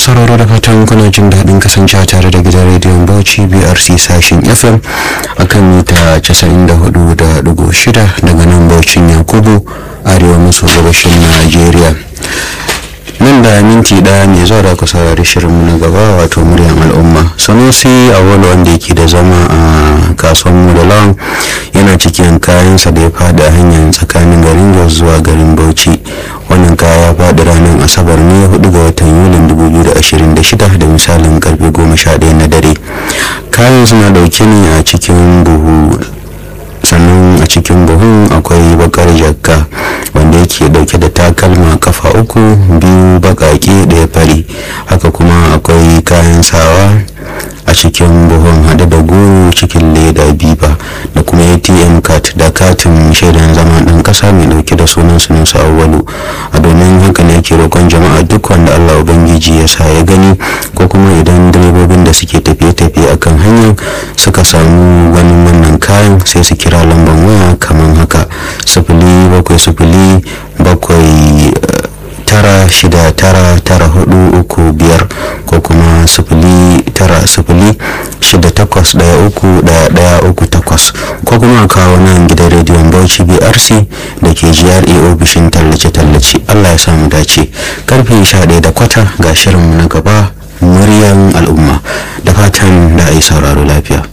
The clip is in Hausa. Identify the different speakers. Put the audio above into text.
Speaker 1: sauraro da fatan kuna jin daɗin kasancewa tare da gidan rediyon bauchi brc sashen fm akan mita 94.6 daga nan bauchin yakubu arewa maso gabashin najeriya nan da minti ɗaya mai zuwa da ku saurari shirinmu na gaba wato muryar al'umma sanusi awal wanda yake da zama a kasuwan mu da lawan yana cikin kayansa da ya faɗi a hanyar tsakanin garin jos zuwa garin bauchi wannan kaya ya faɗi ranar asabar ne 4 ga watan yulin 2026 da misalin karfe 11 na dare kayan suna dauke ne a cikin buhu sannan a cikin buhun akwai bakar jakka wanda yake dauke da takalma kafa uku biyu bakake daya fari haka kuma akwai kayan sawa a cikin buhun hade da goro cikin leda biba da kuma atm card da katin shaidan zama dan kasa mai dauke da sunan sunusu awwalu a domin haka ne yake roƙon jama'a duk wanda allah ubangiji ya sa ya gani ko kuma idan direbobin da suke tafiye-tafiye akan hanyar suka samu ganin wannan kayan sai su kira lambar waya kamar haka sifili bakwai sifili bakwai tara shida tara tara hudu uku biyar ko kuma sifili tara sifili shida takwas daya uku daya daya uku takwas ko kuma a kawo nan gidan rediyon bauchi brc da ke gra ofishin tallace-tallace allah ya samu dace karfe sha ɗaya da kwata ga shirinmu na gaba muryan al'umma da fatan da a yi sauraro lafiya